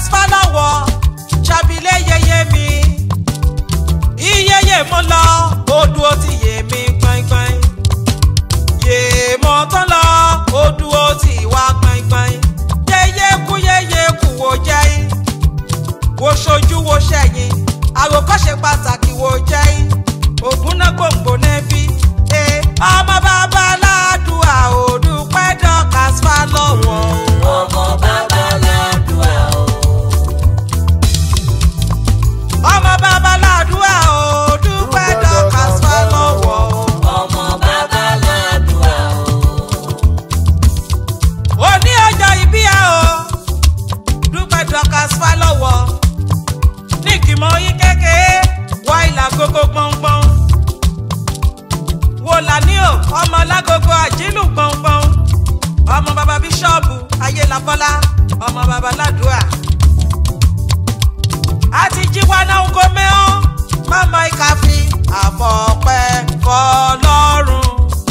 fálọ́wọ́ ṣàbílẹ̀ yẹyẹ mi iyeye mo lọ odù ó ti yé mi gbọ̀ngbọ̀n yé mo tán lọ odù ó ti wá gbọ̀ngbọ̀n yeye kú yeye kú wo jẹ́ wo ṣojú wo ṣẹ̀yìn àwòkọ́ṣe pàtàkì wo jẹ́ ògùn náà gbòǹgbò nẹ́bí ọmọ bàbá aládùúà òdùpẹ́ dọ́kàs fálọ́wọ́ ọmọ bàbá ládùúà o. ọmọ bàbá aládùúà òdùpẹ́ dọ́kàs fálọ́wọ́ ọmọ bàbá ládùúà o. òní ọjọ́ ìbí ẹ o dúpẹ́ dọ́kàs fálọ́wọ́ ní ìgbìmọ̀ yín kékeré wá ìlà gógó gbọ̀ngbọ̀n wò lání o ọmọ lágogo àjínú gbọ̀ngbọ̀n ọmọ bàbá bíṣọ́ọ̀bù ayélabọ́lá ọmọ bàbá ládùúà àti jíwá náà ń gómẹ́ ọ́ mọ́mọ́ ìkàfí àfọ̀pẹ́ fọlọ́run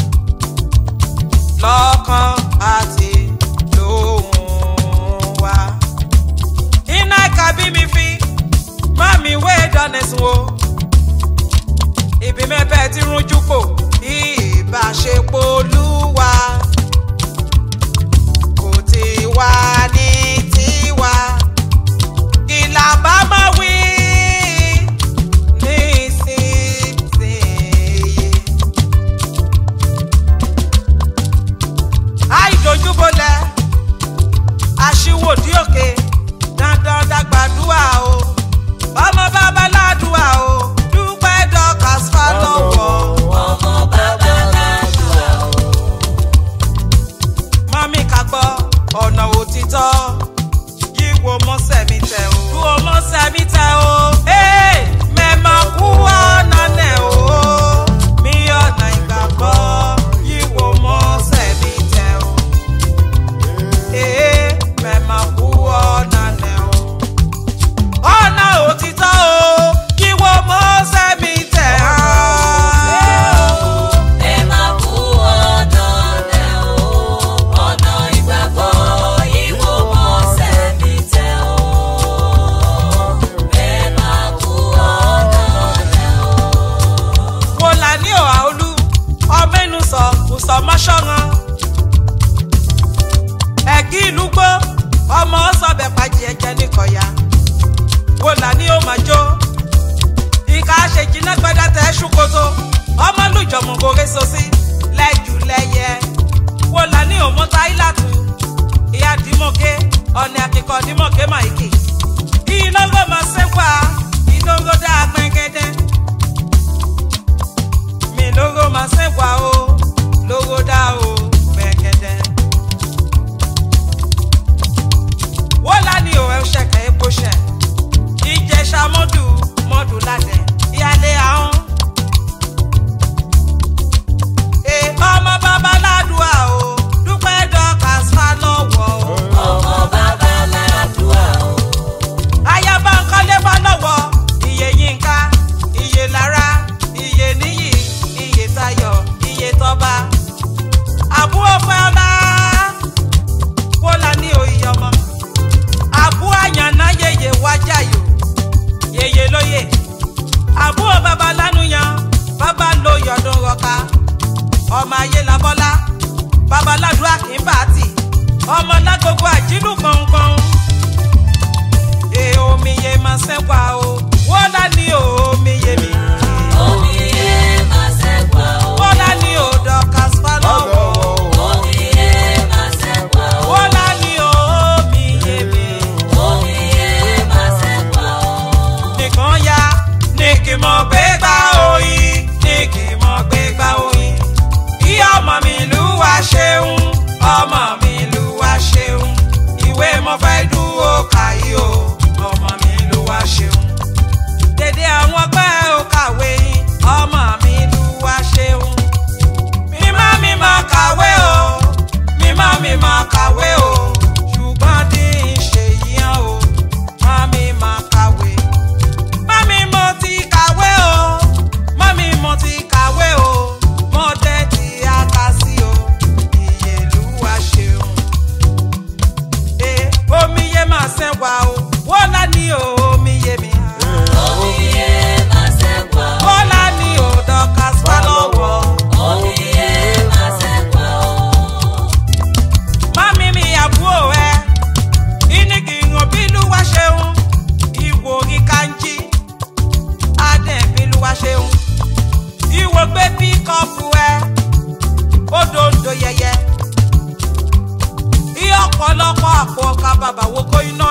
lọ́kàn àti lóhùn wa. iná ẹ̀ka bí mi fi má mi wé dánẹ̀sùn o. ibi mẹ́fẹ́ ti rújú kò ìbáṣepọ̀ olúwa. kò tí wá ní tiwa. ìlà bá má wí nísinsìnyí. àìdójúbolẹ̀ aṣíwòdì òkè dandan dàgbàdúà o ọmọ bàbá ládùúà o dúpẹ́ dọ́kàs fálọ́wọ́ ọmọ bàbá ládùúà o. mọ́mí ká gbọ́ ọ̀nà òtítọ́ yíwo mọ́sẹ̀ mi tẹ̀ o dúró mọ́sẹ̀ mi tẹ̀ o ee mẹ́mọ̀ kú ọ̀nà nẹ̀ o mi ọ̀nà ìgbàgbọ́ yíwo mọ́sẹ̀ mi tẹ̀ o ee mẹ́mọ̀ kú ọ̀nà nẹ̀ o ọ̀nà òtítọ́ o yíwo mọ́sẹ̀ mi tẹ̀ o. ẹ máa kú ọ̀nà rẹ̀ o. ọ̀nà ìgbàgbọ́ ìwò mọ́sẹ̀ mi tẹ̀ o. ẹ máa kú ọ̀nà rẹ̀ o. wo là ní òhà olú ọmọ inú sọ kò sọ mọ́ṣọ́ràn ẹ̀gí ìlú gbó ọmọ sọbẹ̀ pàjì ẹ̀jẹ̀ nìkọ̀yà wo là ní ó máa jó ìka ṣe jiná gbẹdẹ tẹ ṣùkòtò ọmọ lùjọmọ gòrè sọsí lẹ́jù lẹ́yẹ wo là ní òmùta ìlàtú ìyá dìmọ̀gé ọ̀nà àkìkọ̀ dìmọ̀gé màìkì ìlọ́gọ́ máa ṣẹ́wà ìdógó dáa gbẹ̀gẹ́dẹ́ mi lógo máa ṣẹ́wà o lógo dá o gbẹ̀gẹ́dẹ́. wọ́n lá ní òwe ṣẹ̀kẹ́ epo ṣẹ̀ ìjẹ̀ṣà mọ́dù mọ́dù ládẹ̀ ìyálé ahọ́n. ọlọ́pọ̀ àpò ọkà bàbá wo kó iná